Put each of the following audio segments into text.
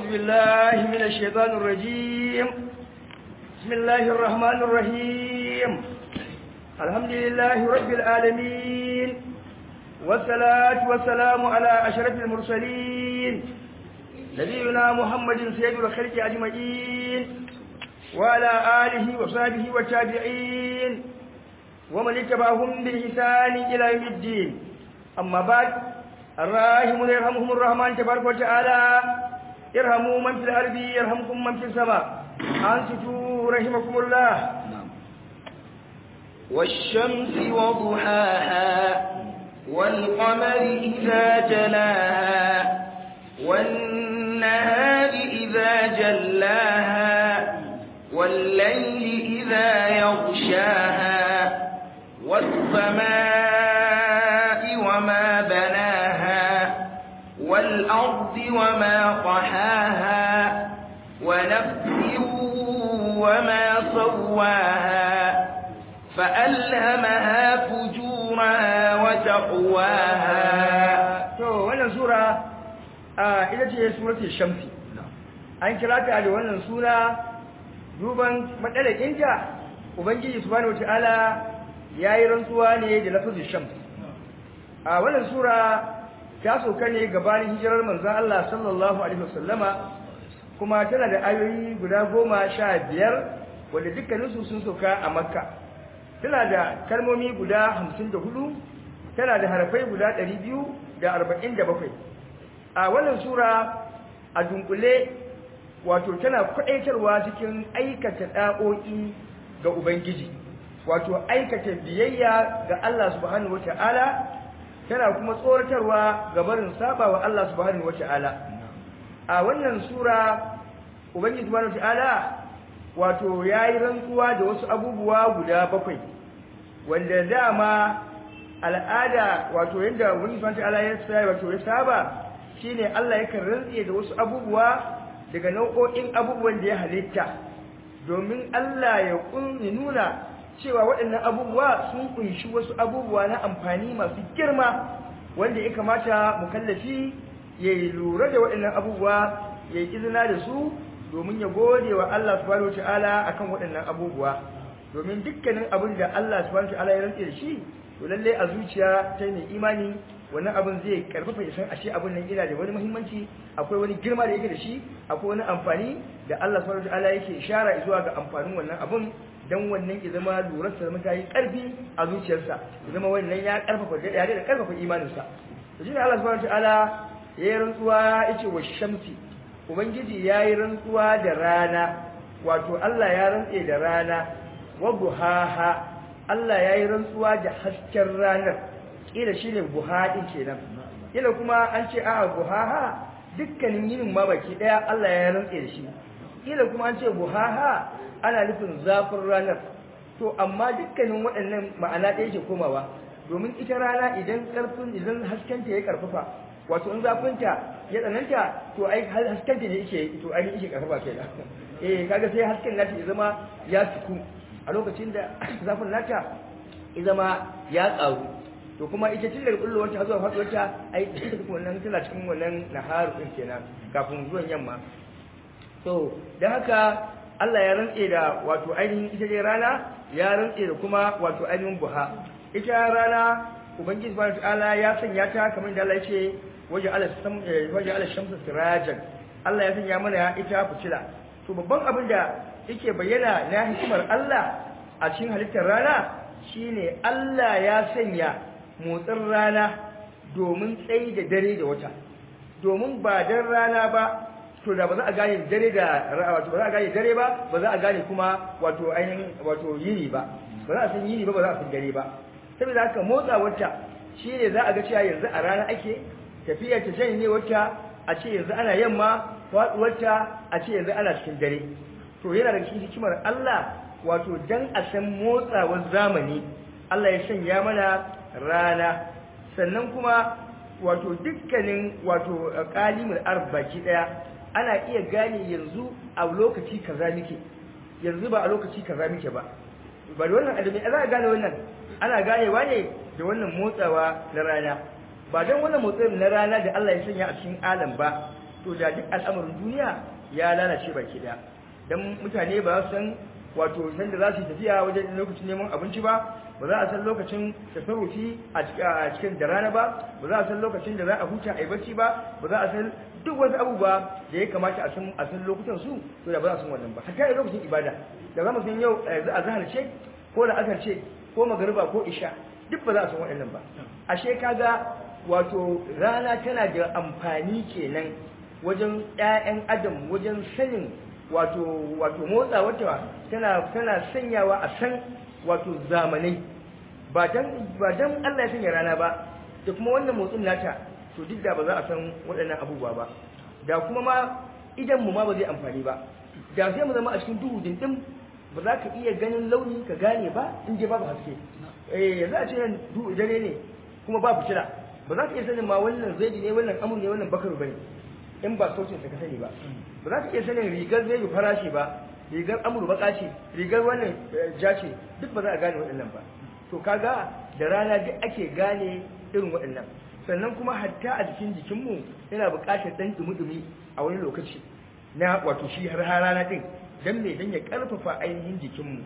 بالله من الشيطان الرجيم بسم الله الرحمن الرحيم الحمد لله رب العالمين والصلاة والسلام على أشرف المرسلين نبينا محمد سيد الخلق أجمعين وعلى آله وصحبه والتابعين ومن اتبعهم بإحسان إلى يوم الدين أما بعد الراحمون يرحمهم الرحمن تبارك وتعالى ارحموا من في الأرض يرحمكم من في السماء أنصتوا رحمكم الله والشمس وضحاها والقمر إذا جلاها والنهار إذا جلاها والليل إذا يغشاها والسماء وما بناها والأرض وما طحاها ونفس وما سواها فألهمها فجورها وتقواها to wannan sura a ita ce suratul shamsi an kira ta da wannan suna duban madalakinta ubangiji subhanahu wataala yayi rantsuwa ne da lafazin shams a wannan sura ta soka ne gabanin hijirar manzon Allah sallallahu alaihi wasallama kuma tana da ayoyi guda goma sha biyar wanda dukkaninsu sun soka a makka tana da kalmomi guda hamsin da hudu tana da harafai guda ɗari biyu da arba'in da bakwai a wannan sura a dunkule wato tana kwaɗaitarwa cikin aikata ɗa'o'i ga ubangiji wato aikata biyayya ga Allah subhanahu wata'ala tana kuma tsoratarwa ga barin saba wa Allah subhanahu wata'ala a wannan sura ubangiji subhanahu wata'ala wato yayi rantsuwa da wasu abubuwa guda bakwai wanda dama al'ada wato yadda wani subhanahu wata'ala ya tsaya wato ya saba shine Allah yakan rantse da wasu abubuwa daga nau'o'in abubuwan da ya halitta domin Allah ya kunni nuna cewa waɗannan abubuwa sun kunshi wasu abubuwa na amfani masu girma wanda ya kamata mukallafi ya yi lura da waɗannan abubuwa ya yi izina da su domin ya gode wa Allah subhanahu ta'ala akan waɗannan abubuwa domin dukkanin abin da Allah subhanahu ta'ala ya rantse da shi to lalle a zuciya ta mai imani wannan abin zai karfafa ya san ashe abin nan yana da wani muhimmanci akwai wani girma da yake da shi akwai wani amfani da Allah subhanahu ta'ala yake ishara zuwa ga amfanin wannan abin dan wannan ya zama lurarsa zama ta yi ƙarfi a zuciyarsa ya zama wannan ya ƙarfafa da yare da ƙarfafa imaninsa to shine Allah subhanahu wataala ya yi rantsuwa yace wa shamsi ubangiji ya yi rantsuwa da rana wato Allah ya rantse da rana wa buhaha Allah ya yi rantsuwa da hasken ranar kila shine buhadin kenan kila kuma an ce a'a buhaha dukkanin yinin ma baki daya Allah ya rantse da shi kila kuma an ce buhaha ana nufin zafin ranar to amma dukkanin waɗannan ma'ana ɗaya ke komawa domin ita rana idan ƙarfin idan haskenta ya ƙarfafa wato in zafinta ya tsananta to ai haskenta ne yake to ai yake ƙarfafa kenan eh kaga sai hasken nata ya zama ya tuku a lokacin da zafin nata ya zama ya tsaru to kuma ita tun daga kullowar ta zuwa faɗuwar ta ai wannan tana cikin wannan naharu din kenan kafin zuwan yamma to dan haka Allah ya rantse da wato ainihin ita dai rana ya rantse da kuma wato ainihin buha ita rana ubangiji subhanahu ta'ala ya sanya ta kamar da Allah ya ce waje ala sam waje ala shamsu sirajan Allah ya sanya mana ita fitila to babban abin da yake bayyana na hikimar Allah a cikin halittar rana shine Allah ya sanya motsin rana domin tsayi da dare da wata domin ba dan rana ba to da ba za a gane dare da wato ba za a gane dare ba ba za a gane kuma wato ainihin wato yini ba ba za a san yini ba ba za a san dare ba saboda haka motsa wata shi ne za a ga cewa yanzu a rana ake tafiya ta janye wata a ce yanzu ana yamma wata a ce yanzu ana cikin dare to yana da cikin hikimar Allah wato dan a san motsawar zamani Allah ya sanya mana rana sannan kuma wato dukkanin wato kalimul arz baki daya ana iya gane yanzu a lokaci kaza muke yanzu ba a lokaci kaza muke ba ba da wannan adami za a gane wannan ana ganewa ne da wannan motsawa na rana ba don wannan motsin na rana da Allah ya sanya a cikin alam ba to to da duk al'amarin duniya ya lalace baki daya dan mutane ba su san wato san da za su tafiya wajen lokacin neman abinci ba ba za a san lokacin tasarrufi a cikin da rana ba ba za a san lokacin da za a huta a yi bacci ba ba za a san duk wasu abubuwa da ya kamata a san a san lokutan su to da ba za a san wannan ba hatta lokacin ibada da za mu san yau yanzu a zahar ce ko da asar ce ko magariba ko isha duk ba za a san waɗannan ba ashe kaga wato rana tana da amfani kenan wajen ƴaƴan adam wajen sanin wato wato motsa wata tana tana sanyawa a san wato zamanai ba dan ba dan Allah ya sanya rana ba da kuma wannan motsin nata to duk da ba za a san waɗannan abubuwa ba da kuma ma idan mu ma ba zai amfani ba da sai mu zama a cikin duhu dindin ba za ka iya ganin launi ka gane ba in je babu haske eh yanzu a ce nan duhu dare ne kuma ba fitila ba za ka iya sanin ma wannan zaidi ne wannan amur ne wannan bakaru bane in ba sautin ka sani ba ba za ka iya sanin rigar zai farashi ba rigar amur baka ce rigar wannan ja ce duk ba za a gane waɗannan ba to kaga da rana duk ake gane irin waɗannan sannan kuma hatta a jikin jikinmu yana buƙatar ɗan dumi-dumi a wani lokaci na wato shi har rana ɗin don me don ya ƙarfafa ainihin jikinmu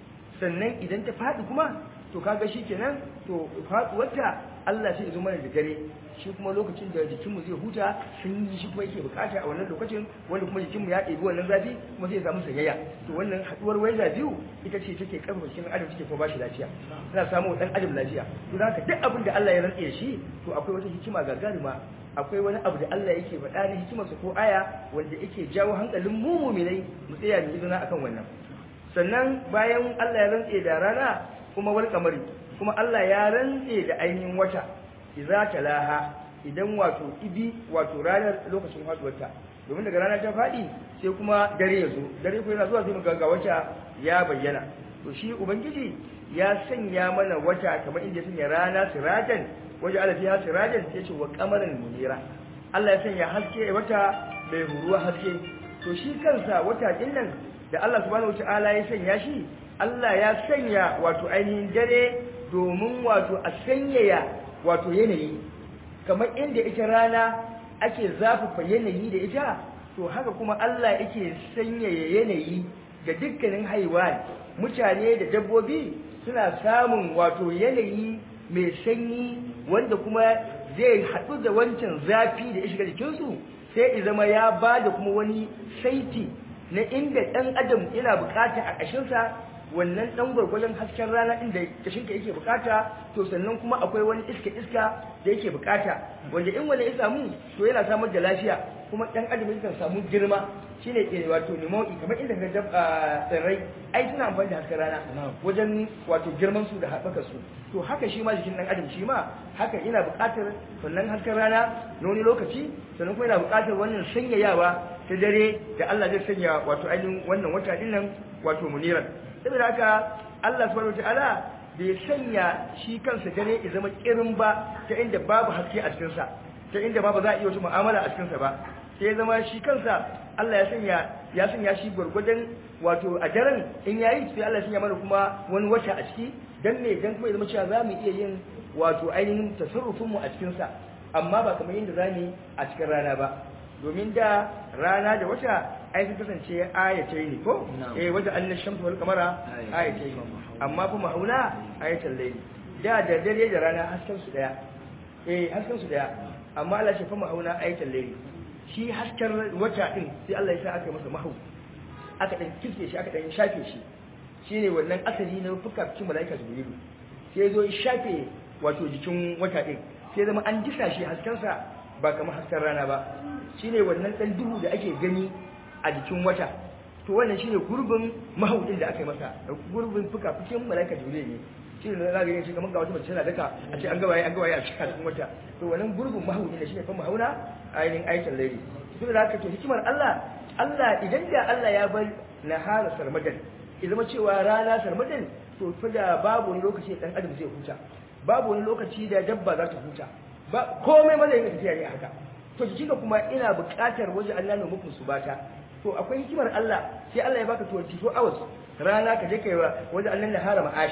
sannan idan ta faɗi kuma to kaga shi kenan to faɗuwarta Allah sai ya zo mana da dare shi kuma lokacin da jikinmu zai huta sun yi shi kuma yake bukata a wannan lokacin wanda kuma jikinmu ya ɗebi wannan zafi kuma zai samu sanyaya to wannan haɗuwar waiza biyu ita ce take karfafa cikin adam take kuma bashi lafiya tana samu dan adam lafiya to da haka duk abin da Allah ya rantse shi to akwai wata hikima gagaruma akwai wani abu da Allah yake faɗa na hikimarsa ko aya wanda yake jawo hankalin mu mu'minai mu tsaya mu izina akan wannan sannan bayan Allah ya rantse da rana kuma wal kamari kuma Allah ya rantse da ainihin wata idza talaha idan wato ibi wato ranar lokacin faduwarta domin daga rana ta fadi sai kuma dare ya zo dare ko yana zuwa sai muga ga wata ya bayyana to shi ubangiji ya sanya mana wata kamar inda ya sanya rana sirajan waje ala fiha sirajan sai ce wa qamaran munira Allah ya sanya haske wata mai huruwa haske to shi kansa wata din nan da Allah subhanahu wataala ya sanya shi Allah ya sanya wato ainihin dare domin wato a sanyaya wato yanayi kamar inda ita rana ake zafafa yanayi da ita to haka kuma Allah yake sanyaya yanayi ga dukkanin haiwan mutane da dabbobi suna samun wato yanayi mai sanyi wanda kuma zai haɗu da wancan zafi da ya shiga jikinsu sai ya zama ya ba da kuma wani saiti na inda ɗan adam yana bukata a ƙashinsa wannan dan gwargwajon hasken rana inda kashinka yake bukata to sannan kuma akwai wani iska iska da yake bukata wanda in wani ya samu to yana samar da lafiya kuma dan adam yakan samu girma shine ke wato nimo'i kamar inda ka ga tsirrai ai suna amfani da hasken rana wajen wato girman su da haɓaka su to haka shi ma jikin dan adam shi ma haka yana bukatar wannan hasken rana na wani lokaci sannan kuma yana bukatar wannan sanyayawa ta dare da Allah zai sanya wato ainihin wannan wata dinnan wato muniran saboda haka Allah subhanahu wataala bai sanya shi kansa dare ya zama kirin ba ta inda babu haske a cikin sa ta inda babu za a iya wata mu'amala a cikin sa ba sai ya zama shi kansa Allah ya sanya ya sanya shi gurgurdan wato a daren in yayi sai Allah ya sanya mana kuma wani wata a ciki dan me dan kuma ya zama cewa za mu iya yin wato ainihin tasarrufin mu a cikin sa amma ba kamar yadda zamu a cikin rana ba domin da rana da wata ai sun kasance ayatai ne ko eh wata annan shamsu wal kamara ayatai amma kuma haula ayatul layli da da dare da rana hasken su daya eh hasken su daya amma Allah shi fa hauna ayatul layli shi hasken wata din sai Allah ya sa aka masa mahau aka dan kike shi aka dan shafe shi shine wannan asali na fuka cikin malaika jibrilu sai zo ya shafe wato jikin wata din sai zama an jisa shi hasken sa ba kamar hasken rana ba shine wannan dan duhu da ake gani a jikin wata to wannan shine gurbin mahaudin da aka yi masa gurbin fuka-fukin malaika jibril ne shi ne za ga yin shi kamar ga wata mace tana daka a ce an gawaye an gawaye a cikin wata to wannan gurbin mahaudin ne shine fa mahauna ainihin aikin laili to da haka to hikimar Allah Allah idan da Allah ya bar nahara sarmadan ya zama cewa rana sarmadan to fa da babu wani lokaci dan adam zai huta babu wani lokaci da dabba za ta huta ba komai ma zai yi tafiya ne haka to jikinka kuma ina buƙatar waje Allah ne muku su bata to akwai hikimar Allah sai Allah ya baka 24 hours rana ka je kai wa waje Allah ne harama asha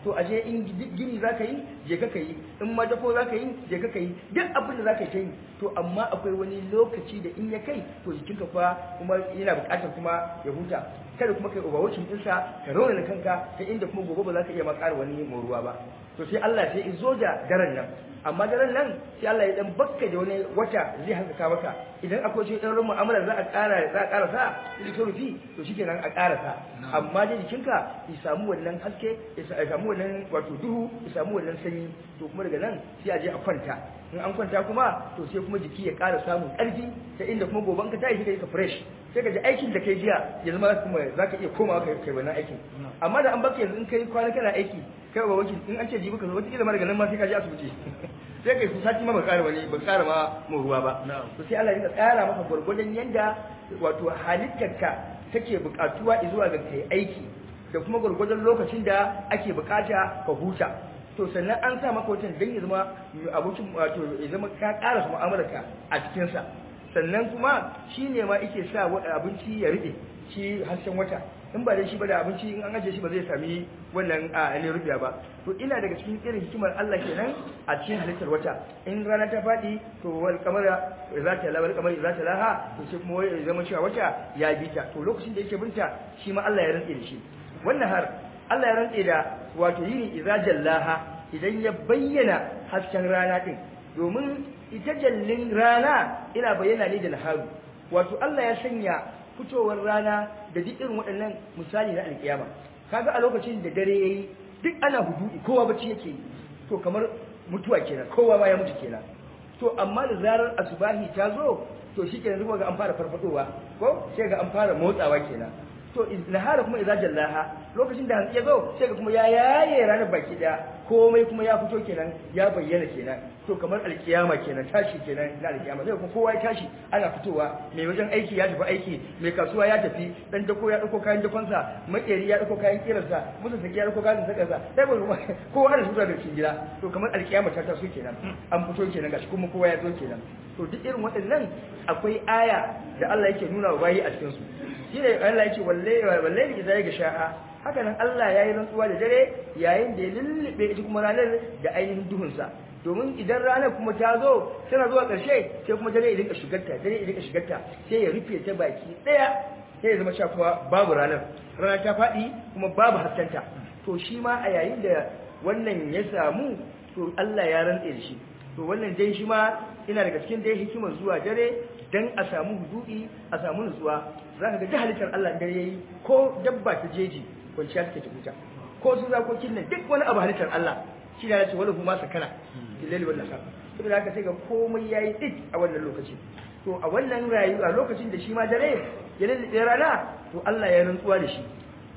to aje in gini za ka yi je ka yi in madako za ka yi je ka yi duk abin da za ka yi to amma akwai wani lokaci da in ya kai to jikinka fa kuma yana buƙatar kuma ya huta kada kuma kai overwatching ɗinsa ka raunana kanka ta inda kuma gobe ba za ka iya ma ƙara wani moruwa ba to sai Allah sai in zo da daren nan amma daren nan sai Allah ya dan bakka da wani wata zai hankaka maka idan akwai shi dan mu'amala za a ƙara za a ƙara sa ita rufi to shikenan a ƙara sa amma dai jikinka ya samu wannan haske ya samu wannan wato duhu ya samu wannan sanyi to kuma daga nan sai a je a kwanta in an kwanta kuma to sai kuma jiki ya ƙara samun ƙarfi ta inda kuma gobe ka tashi kai ka fresh sai ka ji aikin da kai jiya ya zama kuma za ka iya komawa kai kai wannan aikin amma da an baka yanzu in kai kwana kana aiki kai ba wakil in an ce jibi ka zo wata kila ma daga nan ma sai ka je asibiti sai kai su sati ma ba ƙara wani ba ƙara ma mu ruwa ba to sai Allah ya tsara maka gwargwadon yanda wato halittarka take buƙatuwa zuwa ga kai aiki da kuma gwargwadon lokacin da ake buƙata ka huta to sannan an sa maka wutan dan ya zama abokin wato ya zama ka ƙara mu'amalarka a cikin sa sannan kuma shine ma yake sa abinci ya rube shi harshen wata in ba da shi ba da abinci in an ajiye shi ba zai sami wannan a ne rubiya ba to ina daga cikin irin hikimar Allah kenan a cikin halittar wata in rana ta faɗi to wal kamara za ta lawal kamar za ta laha to sai kuma ya zama cewa wata ya bi ta to lokacin da yake binta shi ma Allah ya rantse da shi wannan har Allah ya rantse da wato yini idza jallaha idan ya bayyana hasken rana din domin ita jallin rana ina bayyana ne da naharu wato Allah ya sanya fitowar rana da duk irin waɗannan misali na alƙiyama kaga a lokacin da dare yayi duk ana hududi kowa bacci yake yi to kamar mutuwa kenan kowa ma ya mutu kenan to amma da zarar asubahi ta zo to shikenan zuwa ga an fara farfadowa ko sai ga an fara motsawa kenan to nahara kuma idza jallaha lokacin da hantsi ya zo sai ga kuma ya yaye ranar baki daya komai kuma ya fito kenan ya bayyana kenan to kamar alkiyama kenan tashi kenan na alkiyama sai kuma kowa ya tashi ana fitowa mai wajen aiki ya tafi aiki mai kasuwa ya tafi dan dako ya dauko kayan dakonsa makeri ya dauko kayan kirarsa musu saki ya dauko kayan sakarsa sai ba kuma kowa da sura da cikin gida to kamar alkiyama ta taso kenan an fito kenan gashi kuma kowa ya zo kenan to duk irin waɗannan akwai aya da Allah yake nuna wa bayi a cikin su shine Allah yake wallahi wallahi idza ya gashaha haka nan Allah ya yi rantsuwa da dare yayin da ya lullube ita kuma ranar da ainihin duhunsa domin idan ranar kuma ta zo tana zuwa ƙarshe sai kuma dare idan ka shigarta dare idan ka shigarta sai ya rufe ta baki ɗaya sai ya zama sha kuma babu ranar rana ta faɗi kuma babu haskanta to shi ma a yayin da wannan ya samu to Allah ya rantse da shi to wannan dai shi ma ina daga cikin dai hikimar zuwa dare dan a samu hududi a samu nutsuwa za ka ga halittar Allah dare yayi ko dabba ta jeji kwanciya take huta ko su zakokin nan duk wani abu halittar Allah shi ne yace wala huma sakana billahi wal nahar saboda haka sai ga komai yayi dik a wannan lokaci to a wannan rayuwa lokacin da shi ma dare ya lalle rana to Allah ya rantsuwa da shi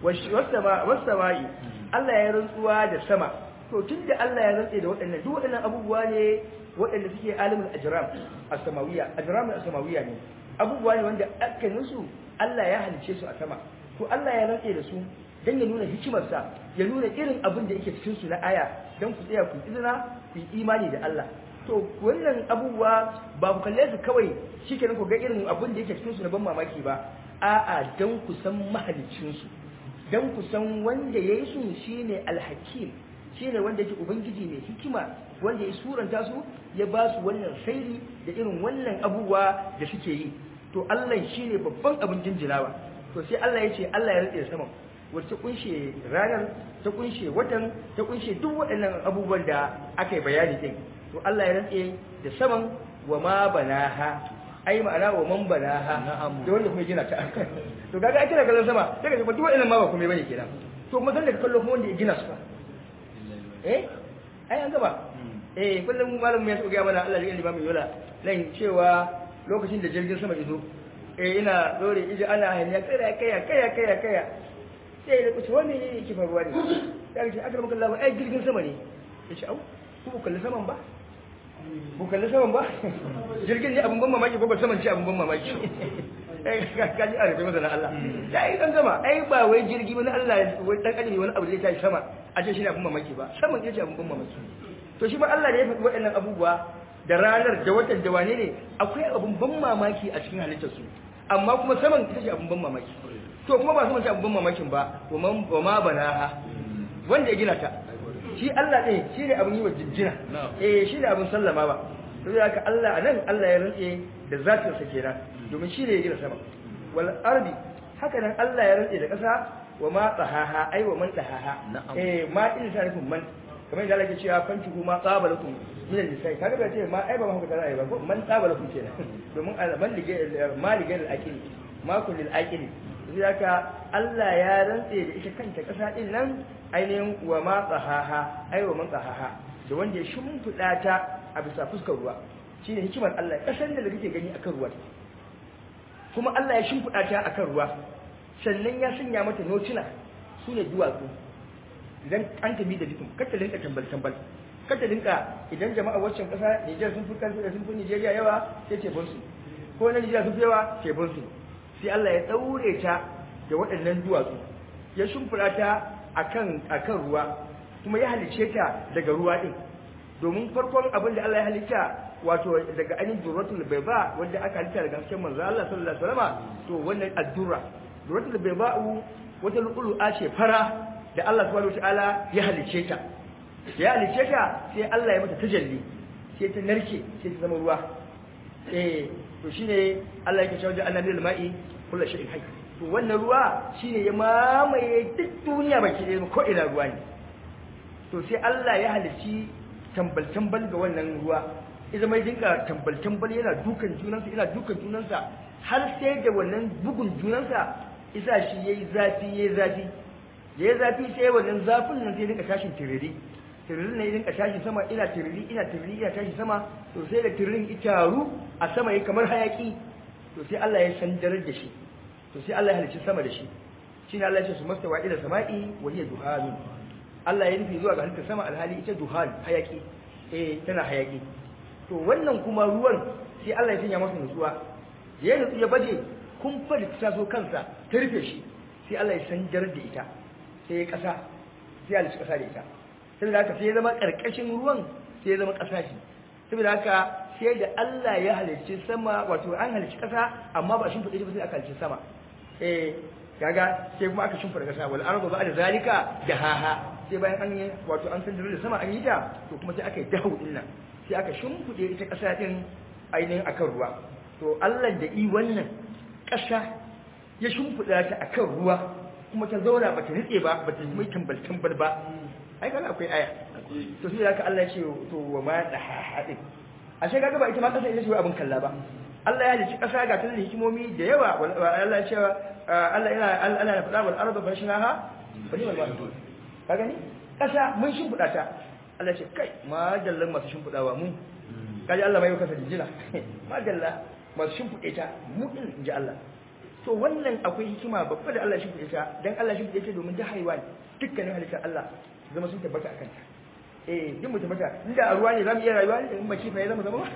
wasama wasama'i Allah ya rantsuwa da sama to tunda Allah ya rantse da waɗannan duk waɗannan abubuwa ne waɗanda suke alimul ajram as-samawiyya ajram as-samawiyya ne abubuwa ne wanda akkanin su Allah ya halice su a sama to Allah ya rantse da su dan ya nuna hikimarsa ya nuna irin abin da yake cikin su na aya dan ku tsaya ku izina ku yi imani da Allah to wannan abubuwa ba ku kalle su kawai shikenan ku ga irin abin da yake cikin su na ban mamaki ba a'a dan ku san mahalicin su dan ku san wanda yayi su shine al-hakim shine wanda yake ubangiji mai hikima wanda ya suranta su ya ba su wannan sairi da irin wannan abubuwa da suke yi to Allah shine babban abin jinjinawa to sai Allah ya ce Allah ya rantsa sama wacce kunshe ranar ta kunshe watan ta kunshe duk waɗannan abubuwan da aka yi bayani din to Allah ya rantsa da saman wa ma banaha ai ma'ana wa man banaha da wanda kuma gina ta to kaga ai kana kallon sama sai ka ce duk waɗannan ma ba kuma bane kenan to kuma dan da kallo kuma wanda ya gina su fa eh ai an gaba eh kullum malamin ya tsoga mana Allah ya limamin yola nan cewa lokacin da jirgin sama izo eh ina dore ije ana hanya kaya kaya kaya kaya kaya sai da kuce wani ne yake faruwa ne sai ce aka maka Allah ai jirgin sama ne yace au ku ku kalli saman ba ku kalli saman ba jirgin ne abun ban mamaki ko ba saman ce abun ban mamaki ka ji arabe masa na Allah ya yi dan gama ai ba wai jirgi wani Allah wai dan kadimi wani abu zai tashi sama a ce shi ne abun mamaki ba saman yace abun ban mamaki to shi ba Allah ne ya faɗi waɗannan abubuwa da ranar da watan da wane ne akwai abun ban mamaki a cikin halittar su amma kuma saman ita ce abun ban mamaki to kuma ba saman ce abun ban mamakin ba wa ma banaha wanda ya gina ta shi Allah ɗin shi ne abin yi wa jinjina eh shi ne abin sallama ba sai haka Allah anan Allah ya rantse da zatinsa kenan domin shi ne ya gina sama wal ardi haka nan Allah ya rantse da ƙasa wa ma tsahaha ai wa man tsahaha eh ma din ta nufin man kamar yadda Allah ke cewa fanki kuma tsabalakum min al-nisai kaga ba ce ma ai ba haka tana ai ba ko man tsabalakum kenan domin man lige ma lige al-aqil ma kun lil-aqil sai haka Allah ya rantse da ita kanta ƙasa din nan ainihin wa ma tsahaha ai wa man tsahaha da wanda ya shimfiɗa ta a bisa fuskar ruwa shine hikimar Allah ƙasar da kake gani akan ruwa kuma Allah ya shimfiɗa ta akan ruwa sannan ya sanya mata notuna su ne duwatsu idan an tabi da jikin kar ta linka tambal tambal kar ta linka idan jama'a waccan ƙasa Nijar sun fi kansu da sun fi Nijeriya yawa sai ce bonsu ko na Nijar sun fi yawa ce bonsu sai Allah ya daure ta da waɗannan duwatsu ya shimfiɗa ta akan akan ruwa kuma ya halice ta daga ruwa din domin farkon abin da Allah ya halitta wato daga ainihin durratul bayba wanda aka halitta daga hasken manzo Allah sallallahu alaihi wasallam to wannan addurra durratul bayba wata lu'lu'a ce fara da Allah subhanahu wataala ya halice ta ya halice ta sai Allah ya mata tajalli sai ta narke sai ta zama ruwa eh to shine Allah yake cewa annabi al-ma'i kullu shay'in hayy to wannan ruwa shine ya mamaye duk duniya baki ɗaya ko ina ruwa ne to sai Allah ya halici tambal-tambal ga wannan ruwa idan mai dinka tambal-tambal yana dukan junansa yana dukan junansa har sai da wannan bugun junansa isa shi yayi zafi yayi zafi yayi zafi sai wannan zafin nan sai dinka tashin tiriri tiririn ne dinka tashi sama ina tiriri ina tiriri ina tashi sama to sai da tiririn itaru a sama yayi kamar hayaki to sai Allah ya sandarar da shi to sai Allah ya halicci sama da shi shine Allah ya ce su mastawa ila sama'i wa hiya duhanun Allah ya nufi zuwa ga halittar sama alhali ita duhan hayaki eh tana hayaki to wannan kuma ruwan sai Allah ya sanya masa nutsuwa ya nutsu ya baje kun fadi ta so kansa ta rufe shi sai Allah ya sanjar da ita sai ya kasa sai ya kasa da ita saboda haka sai ya zama karkashin ruwan sai ya zama kasa shi saboda haka sai da Allah ya halicci sama wato an halicci kasa amma ba shin fadi ba sai aka halicci sama eh kaga sai kuma aka shimfida kasa wal ardu ba'da zalika dahaha sai bayan an yi wato an san da sama an yi ta to kuma sai aka yi dahu din nan sai aka shimfide ita kasa din ainihin akan ruwa to Allah da i wannan kasa ya shimfida ta akan ruwa kuma ta zauna bata nitse ba bata mai tambal tambal ba ai kaga akwai aya to sai haka Allah ya ce to wa ma dahaha din ashe kaga ba ita ma kasa ita ce abin kalla ba Allah ya halicci ƙasa ga tunan hikimomi da yawa Allah ya ce Allah yana Allah ya faɗa wal ardu fashnaha bani wal ma'dud ka gani ƙasa mun shimfiɗa ta Allah ya ce kai ma dallan masu shimfiɗawa mu kaji Allah bai kasa jinjina ma dalla masu shimfiɗe ta mu din inji Allah to wannan akwai hikima babba da Allah shimfiɗe ta dan Allah shimfiɗe ta domin da haiwan dukkanin halittar Allah zama sun tabbata akan ta eh duk mu tabbata inda a ruwa ne zamu iya rayuwa in ba kifa ya zama zama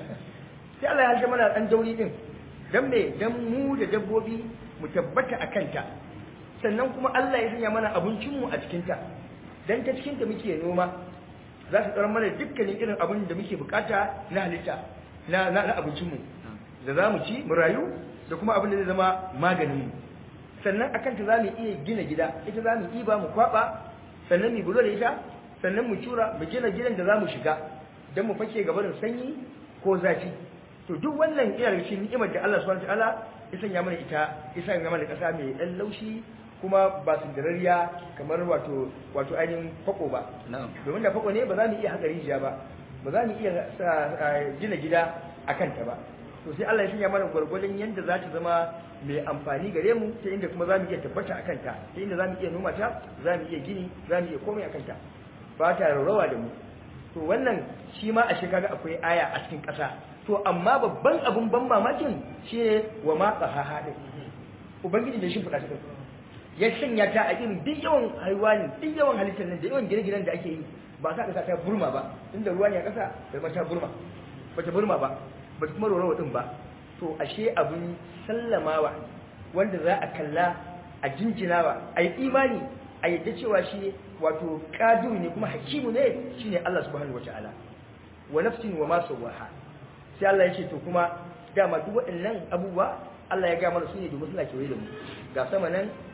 sai Allah ya halta mana dan dauri din dan me dan mu da dabbobi mu tabbata a kanta sannan kuma Allah ya sanya mana abincin mu a cikin ta dan ta cikin ta muke noma za su tsara mana dukkanin irin abin da muke bukata na halitta na na, abincin mu da za mu ci mu rayu da kuma abin da zai zama maganin mu sannan akan ta za mu iya gina gida ita za mu iba mu kwaba sannan mu bulo da ita sannan mu cura mu gina gidan da za mu shiga dan mu fake gabanin sanyi ko zafi to duk wannan ina da cikin ni'imar da Allah subhanahu wataala ya sanya mana ita ya sanya mana kasa mai dan laushi kuma ba su darariya kamar wato wato ainihin fako ba domin da fako ne ba za mu iya haka rijiya ba ba za mu iya gina gida a kanta ba to sai Allah ya sanya mana gwargwadon yadda za ta zama mai amfani gare mu ta inda kuma za mu iya tabbata a kanta ta inda za mu iya noma ta za mu iya gini za mu iya komai a kanta ba ta rawa da mu to wannan shi ma a shekara akwai aya a cikin ƙasa to amma babban abun ban mamakin shi ne wa ma tsahaha ɗin ubangiji da shi fuɗa ta ya sanya ta a irin duk yawan haiwani duk yawan halittar nan da yawan gine-ginen da ake yi ba sa ƙasa ta burma ba inda ruwa ne a ƙasa da ba ta burma ba ta burma ba ba ta kuma rorawa ɗin ba to ashe abin sallamawa wanda za a kalla a jinjinawa a yi imani a yadda cewa shi wato ƙadiru ne kuma hakimu ne shine Allah subhanahu wataala wa nafsin wa ma sawaha sai Allah ya ce to kuma dama duk waɗannan abubuwa Allah ya ga mana su ne domin suna kewaye da mu ga sama nan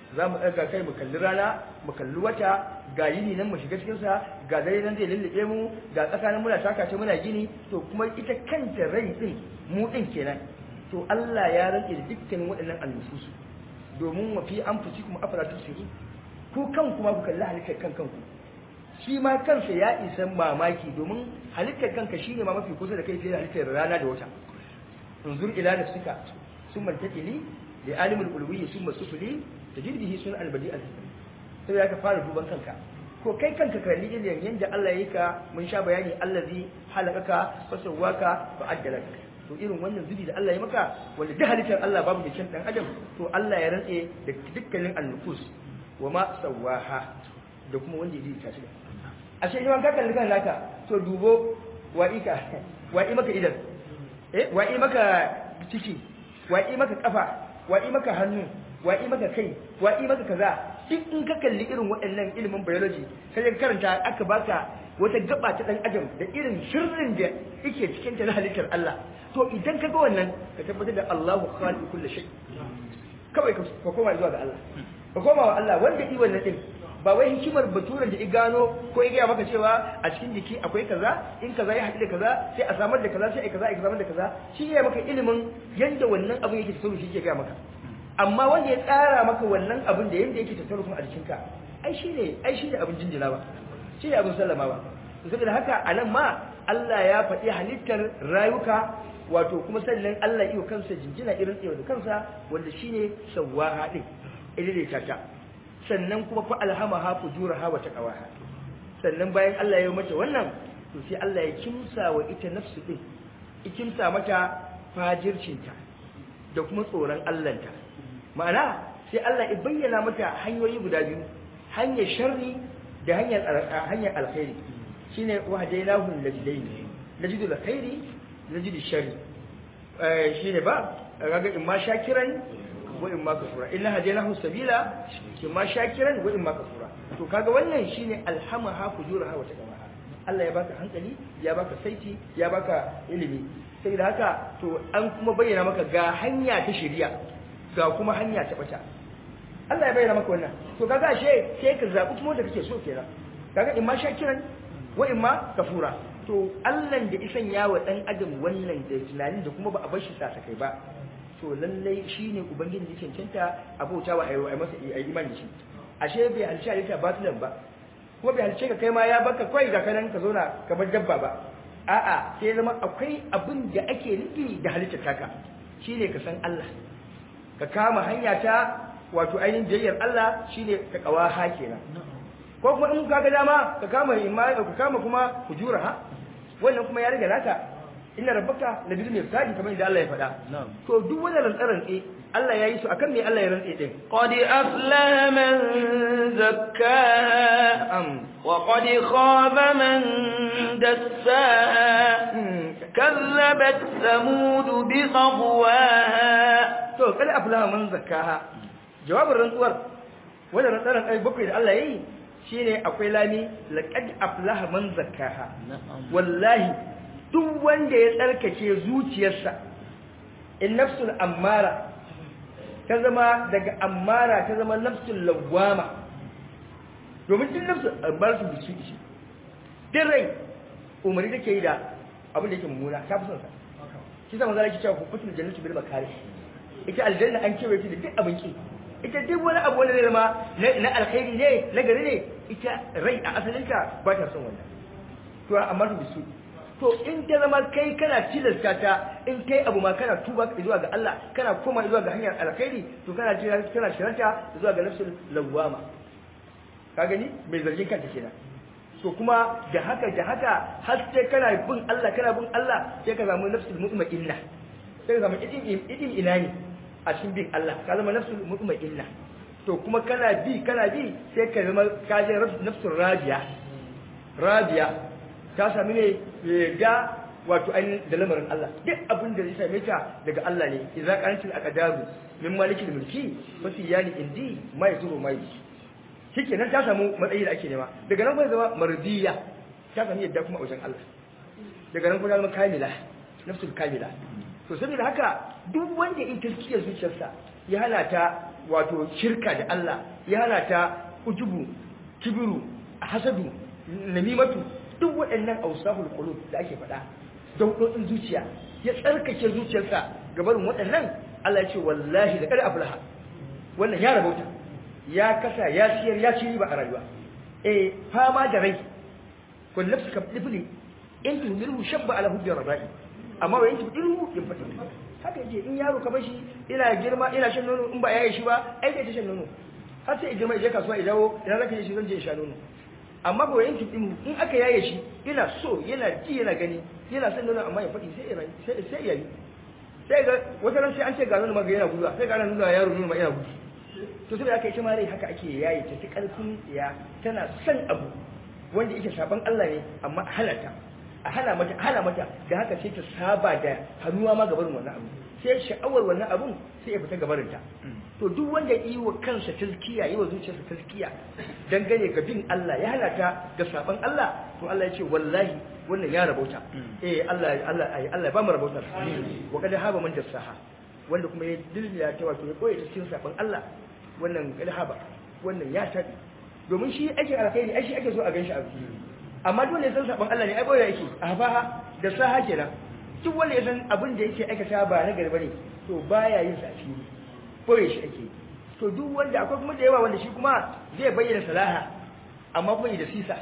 za mu ɗaga kai mu kalli rana mu kalli wata ga yini nan mu shiga cikinsa ga dare nan zai lullube mu ga tsakanin muna taka ce muna gini to kuma ita kanta rai din mu din kenan to Allah ya rantse da dukkanin waɗannan annususu domin wa fi anfusikum afala tusirun ku kan kuma ku kalli halittar kan kanku shi ma kansa ya isa mamaki domin halittar kanka shine ma mafi kusa da kai fiye da halittar rana da wata unzur ila nafsika summa taqili li alimul ulwi summa sufli tajid bihi sun albadi al sai ya ka fara duban kanka ko kai kanka kalli irin yanda Allah yake ka mun sha bayani allazi halakaka fasawaka fa addalaka to irin wannan zubi da Allah ya maka wanda duk halittar Allah babu da kyan dan adam to Allah ya rantse da dukkanin annufus wa ma sawaha da kuma wanda ya ta shi ashe idan ka kalli kan naka to dubo wa'ika wa'i maka idan eh wa'i maka ciki wa'i maka kafa wa'i maka hannu wa'i maka kai wa'i maka kaza duk in ka kalli irin waɗannan ilimin biology sai ka karanta aka baka wata gaba ta dan adam da irin sirrin da yake cikin ta na halittar Allah to idan ka ga wannan ka tabbatar da Allahu khaliqu kulli shay kawai ka koma zuwa ga Allah ka koma wa Allah wanda yi wannan din ba wai hikimar baturan da i gano ko ya gaya maka cewa a cikin jiki akwai kaza in kaza ya haɗu da kaza sai a samar da kaza sai a kaza a samar da kaza shi ya maka ilimin yanda wannan abin yake tafiya shi ke gaya maka amma wanda ya tsara maka wannan abin da yanda yake tafiya kuma a jikinka ai shi ne ai shi ne abin jinjina ba shi ne abin sallama ba saboda haka a nan ma Allah ya faɗi halittar rayuka wato kuma sannan Allah iyo kansa jinjina irin tsaye da kansa wanda shine sawwaha din idaidaita ta sannan kuma fa alhamaha fujuraha wa taqwaha sannan bayan Allah ya yi mata wannan to sai Allah ya kimsa wa ita nafsu din ikimsa mata fajircinta da kuma tsoron Allahnta ma'ana sai Allah ya bayyana mata hanyoyi guda biyu hanyar sharri da hanyar hanyar alkhairi shine wahdainahu najdain najidu alkhairi najidu sharri eh shine ba kaga in ma shakiran wa in ma kafura inna hadainahu sabila in ma shakiran wa in ma kafura to kaga wannan shine alhamaha fujuraha wa taqwaha Allah ya baka hankali ya baka saiti ya baka ilimi sai da haka to an kuma bayyana maka ga hanya ta shari'a ga kuma hanya ta bata Allah ya bayyana maka wannan to kaga ashe sai ka zabi kuma da kake so kenan kaga in ma shakiran wa in ma kafura to Allah da isan ya wa dan adam wannan da tunanin da kuma ba a bar shi sasakai ba to lallai shine ubangiji da cancanta abautawa ayi ayi masa ayi imani shi ashe bai halsha ita batilan ba kuma bai halce ka kai ma ya baka kai ga kanan ka zauna kamar dabba ba a'a sai zama akwai abin da ake nufi da halittar taka shine ka san Allah ka kama hanya ta wato ainihin jayyar Allah shine ka kawaha kenan ko kuma in ka ga dama ka kama imani ka kama kuma hujuraha wannan kuma ya riga naka inna rabbaka labil mirsadi kamar da Allah ya faɗa to duk wannan rantsaran tsaye Allah ya yi su akan me Allah ya rantse din qad aflaha man zakkaha am wa qad khaba man dassaha kazzabat samud bi qadwaha to kada aflaha man zakkaha jawabin rantsuwar wannan rantsaran ai bakwai da Allah ya yi shine akwai lami laqad aflaha man zakkaha wallahi duk wanda ya tsarkake zuciyarsa in nafsul ammara ta zama daga ammara ta zama nafsul lawwama domin duk nafsul ammara su bisu ishi din rai umarni take yi da abin da yake mummuna ta fi son sa shi zama zara ki cewa ku kutul jannatu bil makari ita aljanna an kewaye ta da duk abin ki ita duk wani abu wanda zai zama na alkhairi ne na gari ne ita rai a asalinka ba ta son wannan to amma su bisu to in ta zama kai kana tilasta ta in kai abu ma kana tuba zuwa ga Allah kana koma zuwa ga hanyar alkhairi to kana jira kana shiranta zuwa ga nafsul lawwama ka gani mai zargin kanta kenan to kuma da haka da haka har sai kana bin Allah kana bin Allah sai ka zama nafsul mutma'inna sai ka zama idin idin ina ne a cikin bin Allah ka zama nafsul mutma'inna to kuma kana bi kana bi sai ka zama ka je nafsul rabiya rabiya ta sami ne ga wato ainihin da lamarin Allah duk abin da zai same ta daga Allah ne idza qantil aqdaru min malikil mulki fasiyani indi mai zuru mai shikenan ta samu matsayi da ake nema daga nan kuma zama mardiya ta sami yadda kuma a wajen Allah daga nan kuma zama kamila nafsul kamila to saboda haka duk wanda in taskiya zuciyarsa ya hana ta wato shirka da Allah ya hana ta ujubu kibiru hasadu namimatu duk waɗannan ausahul qulub da ake faɗa daudodin zuciya ya tsarkake zuciyarsa gabarin waɗannan Allah ya ce wallahi da kada aflaha wannan ya rabauta ya kasa ya siyar ya ci riba a rayuwa eh fama da rai kun nafsu ka difli in tuhmilu shabba ala hubbi rabai amma wa yanzu ilmu in fata haka yake in yaro ka bashi ina girma ina shan nono in ba yayi shi ba ai kai ta shan nono har sai girma je kasuwa ya dawo idan zaka je shi zan je sha nono amma ba yanzu ilmu in aka yaye shi ina so yana ji yana gani yana son nono amma ya faɗi sai ya sai sai yayi sai ga wata ran sai an ce ga nono ma ga yana gudu sai ga nuna yaro nono ma yana gudu to sai aka yi ta mare haka ake yayi ta karfin ya tana son abu wanda yake saban Allah ne amma a halata a hana mata a hana mata da haka sai ta saba da hannuwa ma gabarin wannan abu sai sha'awar wannan abun sai ya fita gabarin ta to duk wanda yi wa kansa tazkiya yi wa zuciyarsa tazkiya dangane ga bin Allah ya halata ga saban Allah to Allah ya ce wallahi wannan ya rabauta eh Allah Allah ai Allah ba mu rabauta wa kada haba man dasaha wanda kuma ya dilya ta wato ya koyi ta cikin saban Allah wannan kada haba wannan ya tabi domin shi ake alkhairi ai shi ake so a ganshi a amma dole ya san saban Allah ne ai boye yake a faha da saha kenan duk wanda ya san abin da yake aikata ba na gari bane to baya yin safi boye shi ake to duk wanda akwai kuma da yawa wanda shi kuma zai bayyana salaha amma kuma da sisa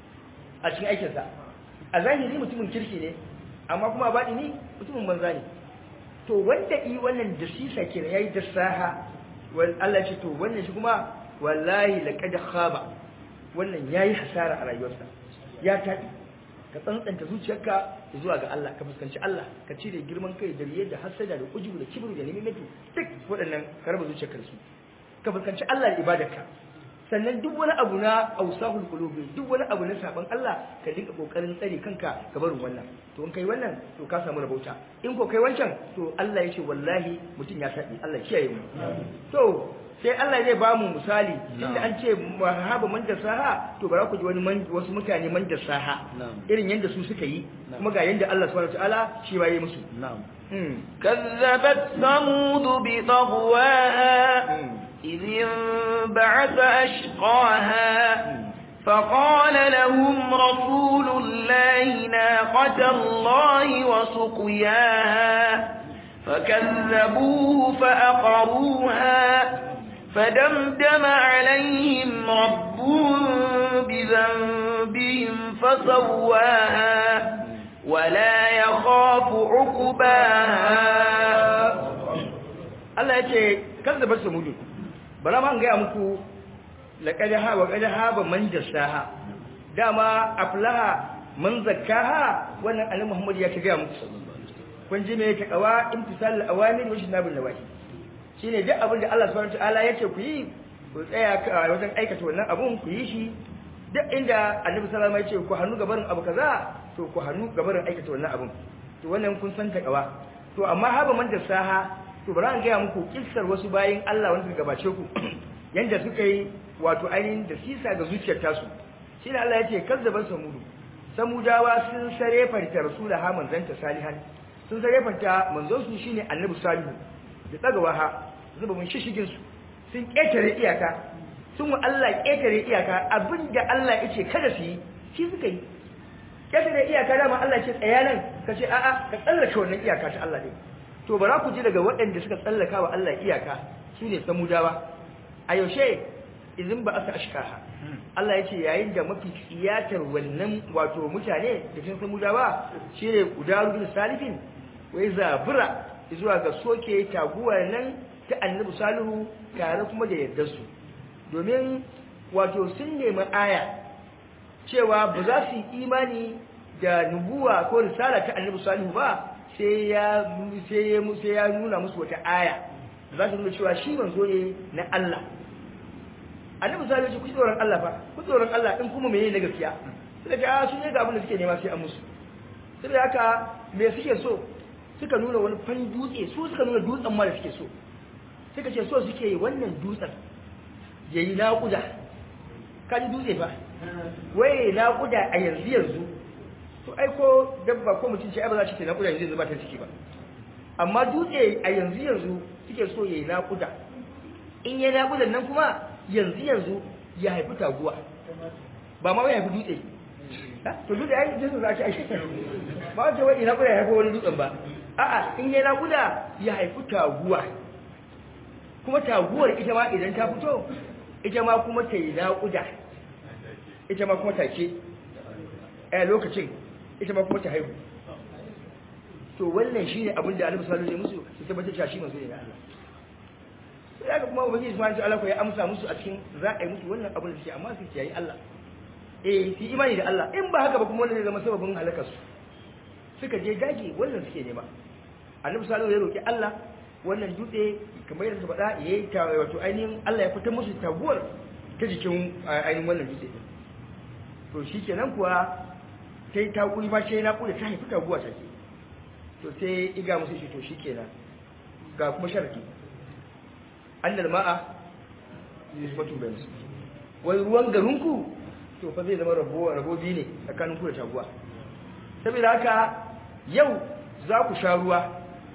a cikin aikinsa a zahiri mutumin kirki ne amma kuma baɗi ni mutumin banza ne to wanda yi wannan da sisa kenan yayi da saha wal Allah ce to wannan shi kuma wallahi laqad khaba wannan yayi hasara a rayuwarsa ya taɗi ka tsantsanta zuciyarka zuwa ga Allah ka fuskanci Allah ka cire girman kai da riya da hasada da ujubu da kibru da nimimatu duk waɗannan ka raba zuciyarka su ka fuskanci Allah da ibadarka sannan duk wani abu na ausahul qulubi duk wani abu na saban Allah ka dinga kokarin tsare kanka ga barin wannan to in kai wannan to ka samu rabauta in ko kai wancan to Allah ya ce wallahi mutum ya tabi Allah kiyaye mu to sai Allah zai ba mu misali inda an ce mahaba man da saha to bara ku ji wani wasu mutane man da saha irin yanda su suka yi kuma ga yanda Allah subhanahu wataala shi ba yi musu na'am كذبت ثمود بطغواها إذ انبعث أشقاها فقال لهم رسول الله ناقة الله وسقياها فكذبوه فأقروها فدمدم عليهم ربهم بذنبهم فسواها ولا يخاف عقباها Allah ya ce kan da basu mudu bara ma an gaya muku laqad ha wa qad haba man jasaha dama aflaha man zakkaha wannan annabi Muhammad ya ta gaya muku kun ji me ta kawa imtisal awamir wa shinabul nawahi shine duk abin da Allah subhanahu wataala ya ce ku yi ku tsaya wajen aikata wannan abun ku yi shi duk inda annabi sallallahu alaihi wasallam ya ce ku hannu gabarin abu kaza to ku hannu gabarin aikata wannan abun to wannan kun san ta kawa to amma haba man jasaha to bari an gaya muku kissar wasu bayin Allah wanda suka gabace ku yanda suka yi wato ainihin da sisa ga zuciyar tasu shine Allah ya ce kazzaban samudu samudawa sun sare farta rasula ha manzanta salihan sun sare farta manzon su shine annabi salihu da tsagawa ha zuba mun shishigin su sun ketare iyaka sun wa Allah ketare iyaka abinda Allah yace kada su yi shi suka yi ketare iyaka dama Allah ce tsaya nan kace a'a ka tsallake wannan iyaka ta Allah ne to bara ku ji daga waɗanda suka tsallaka wa Allah iyaka su ne samudawa a yaushe izin ba aka ashkaha Allah ya ce yayin da mafi tsiyatar wannan wato mutane da cikin samudawa shi ne gudaru bin salifin wai zabura zuwa ga soke taguwar nan ta annabi salihu tare kuma da yardar su domin wato sun nemi aya cewa ba za su yi imani da nubuwa ko risala ta annabi salihu ba sai ya sai ya sai ya nuna musu wata aya za su nuna cewa shi manzo ne na Allah annabi sai ya ce ku tsoron Allah fa ku tsoron Allah din kuma menene na gaskiya sai ga su ne ga abin da suke nema sai an musu sai haka me suke so suka nuna wani fan dutse su suka nuna dutsen ma da suke so suka ce so suke yi wannan dutsen yayi naƙuda kaji dutse fa waye naƙuda a yanzu yanzu to ai ko dabba ko mutum ce ai ba za shi ta naƙuda yanzu ba ta ciki ba amma dutse a yanzu yanzu suke so yayi naƙuda in ya naƙudan nan kuma yanzu yanzu ya haifi taguwa ba ma ya haifi dutse to dutse ai jinsu za a ci a shekar ba wace wani naƙuda ya haifi wani dutsen ba a'a in ya naƙuda ya haifi taguwa kuma taguwar ita ma idan ta fito ita ma kuma ta yi naƙuda ita ma kuma take a lokacin ita ma kuma ta haihu to wannan shine abin da Annabi sallallahu alaihi wasallam musu su tabbatar cewa shi manzo ne na Allah sai haka kuma ubangiji subhanahu wa ta'ala ya amsa musu a cikin za a yi musu wannan abin da suke amma su kiyaye Allah eh su imani da Allah in ba haka ba kuma wannan zai zama sababin halakar su suka je daji wannan suke nema Annabi sallallahu alaihi wasallam ya roki Allah wannan dutse kamar yadda suka faɗa yayi ta wato ainihin Allah ya fitar musu taguwar ta jikin ainihin wannan dutse to shikenan kuwa sai ta kuri ma sai na kula ta haifi taguwa take to sai iga musu shi to shikenan ga kuma sharadi annal ma'a nisbatu bayan su wai ruwan garinku to fa zai zama rabo rabo biyu ne tsakanin ku da taguwa saboda haka yau za ku sha ruwa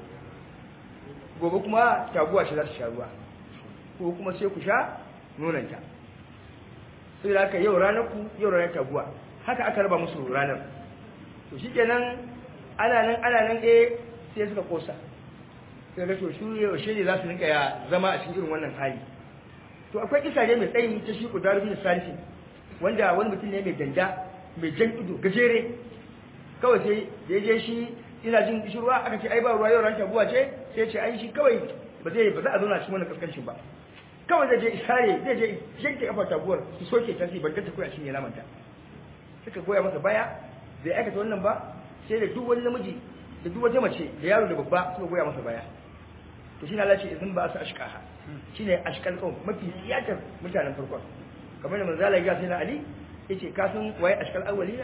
gobe kuma taguwa ce za ta sha ruwa ko kuma sai ku sha nonanta saboda haka yau ranar ku yau ranar taguwa haka aka raba musu ranar to shikenan ana nan ana nan eh sai suka kosa sai ga to su yaushe ne za su rinka ya zama a cikin irin wannan hali to akwai kisa ne mai tsayi ta shi kudaru bin salisi wanda wani mutum ne mai danda mai jan ido gajere kawai sai da ya je shi ina jin kishirwa aka ce ai ba ruwa yau ran tabuwa ce sai ce ai shi kawai ba zai ba za a zauna cikin wannan kaskancin ba kawai zai je isare zai je yanke kafa tabuwar su soke ta ban ta koya cinye namanta suka goya masa baya bai aikata wannan ba sai da duk wani namiji da duk wata mace da yaro da babba suka goya masa baya to shi ne Allah ce idan ba su ashkaha shine ashkal qaum mafi tsiyatar mutanen farkon kamar da manzala ya sai na Ali yace ka san waye ashkal awwalina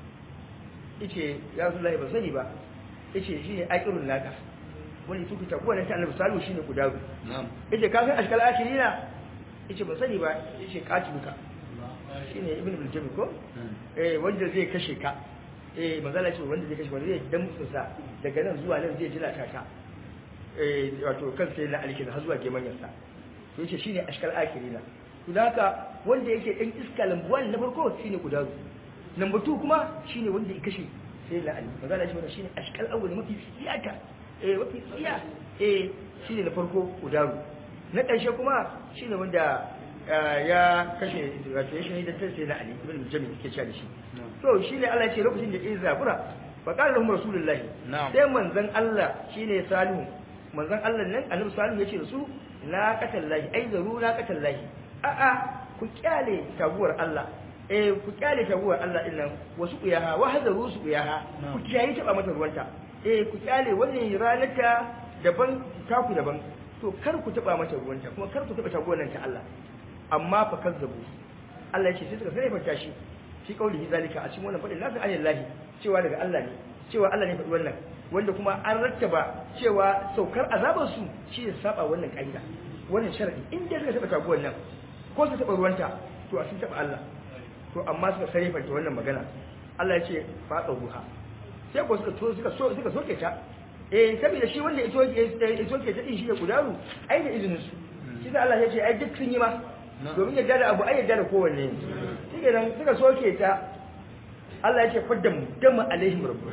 yace ya Rasulullahi ba sani ba yace shine aqirun naka wani tuku ta kuwa ta Annabi sallallahu shine kudaru na'am yace ka san ashkal akhirina yace ba sani ba yace katibuka shine ibn bil ko eh wanda zai kashe ka eh manzala ce wanda zai kashe wanda zai damtsa sa daga nan zuwa nan zai jira ta ka eh wato kan sai na alkin har zuwa gemanyan sa to yace shine ashkal akhirina to haka wanda yake dan iska lambuwan na farko shine kudaru number 2 kuma shine wanda ya kashe sai la ali manzala ce wannan shine ashkal awwal mafi siyata eh mafi siya eh shine na farko kudaru na ƙarshe kuma shine wanda ya kashe wato ya shahidar ta sai na Ali ibn Jami ke cewa da shi to shine Allah ya ce lokacin da ya zabura fa qala lahum rasulullah sai manzon Allah shine salihu manzon Allah nan annabi salihu ya ce da su la qatallahi ai zaru la qatallahi a a ku kyale taguwar Allah eh ku kyale taguwar Allah din nan wasu kuyaha wa hadaru su kuyaha ku kiyaye taba mata ruwanta eh ku kyale wannan ranata daban taku daban to kar ku taba mata ruwanta kuma kar ku taba taguwar nan ta Allah amma fa kazzabu Allah ya ce sai suka sai fata shi shi kaulihi zalika a cikin wannan fadin lafi ayallahi cewa daga Allah ne cewa Allah ne faɗi wannan wanda kuma an rattaba cewa saukar azabar su shi ne saba wannan kaida wannan sharadi in dai suka taba taguwar nan ko su taba ruwanta to a sun taba Allah to amma suka sai fata wannan magana Allah ya ce fa ruha sai ko suka to suka so suka soke ta eh saboda shi wanda ito ya soke ta din shi ne kudaru ai da izinin su shi da Allah ya ce ai duk sun yi ma domin yadda da abu ai yadda da kowanne shi nan suka soke ta Allah ya ce faddam dama alaihim rabbu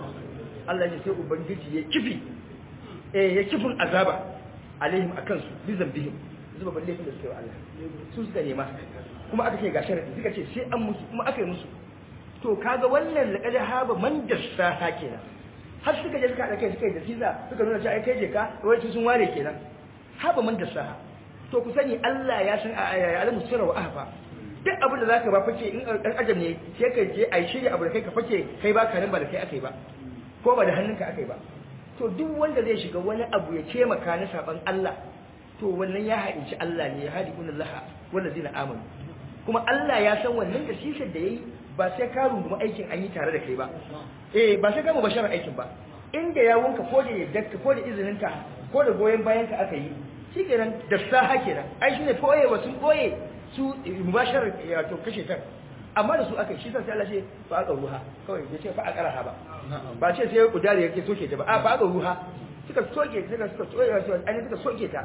Allah ya ce sai ubangiji ya kifi eh ya kifin azaba alaihim akan su bizan bihim zuba balle da suke wa Allah su suka nema kuma aka ce ga sharadi suka ce sai an musu kuma aka yi musu to kaga wannan laqad haba man dassa kenan har suka je suka haɗa kai suka yi da siza suka nuna cewa ai kai je ka wai sun ware kenan haba man dassa to ku sani Allah ya san alamu sirra wa ahfa duk abin da zaka ba fake in dan ajam ne sai ka je ai shirya abu da kai ka fake kai ba ka nan ba da kai akai ba ko ba da hannunka akai ba to duk wanda zai shiga wani abu ya ce maka na saban Allah to wannan ya haɗinci Allah ne ya haɗi kunan laha wanda zai na amanu kuma Allah ya san wannan da sisar da yayi ba sai ka rungumi aikin an yi tare da kai ba eh ba sai ka mu basharar aikin ba inda ya wanka ko da yadda ko da izininka ko da goyen bayan ka aka yi shi kenan da saha kenan ai shine koye wa sun koye su mubashar to kashe ta amma da su aka shi sai Allah ce fa aka ruha kawai bai ce fa aka raha ba ba ce sai kudari yake soke ta ba a fa aka ruha suka soke suka suka soke su an suka soke ta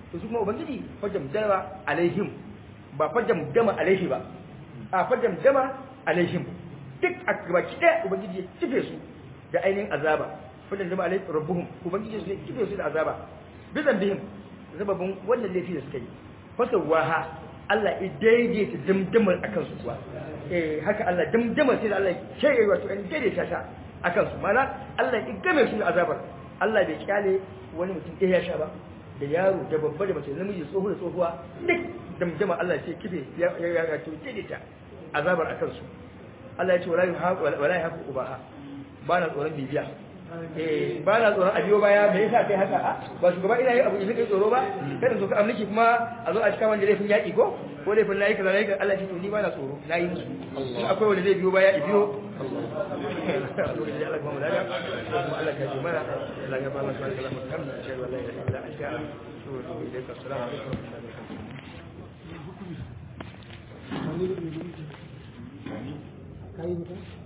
to su kuma ubangiji fajam dama alaihim ba fajam dama alaihi ba a fajam dama alaihim duk a gabaki ɗaya ubangiji ya kife su da ainihin azaba fajam dama alaihim rabbuhum ubangiji su ya kife su da azaba bizan bihim zababin wannan laifi da suka yi fasawaha Allah ya daidaita damdamar akan su kuwa eh haka Allah damdamar sai da Allah ya ce wato an daidaita ta akan su mana Allah ya game su da azabar Allah bai kyale wani mutum ɗaya ya sha ba da yaro da babba da mace namiji tsoho da tsohuwa duk damdama Allah sai kife ya ya ya to daidaita azabar akan su Allah ya ce wala yuhaqu wala yuhaqu ubaha ba na tsoron bibiya eh ba na tsoron a biyo baya me yasa kai haka a ba shugaba ina yi abu idan kai tsoro ba kada zo ka amliki kuma a zo a cika wanda laifin yaki ko ko laifin nayi kaza nayi Allah ya ce ni ba na tsoro nayi musu in akwai wanda zai biyo baya ya biyo Allah kuma mulaka Allah ka ji mana Allah ya ba mu sanin Allah mutum shi wallahi la ilaha illa anta to idan ka assalamu alaikum wa rahmatullahi wa barakatuh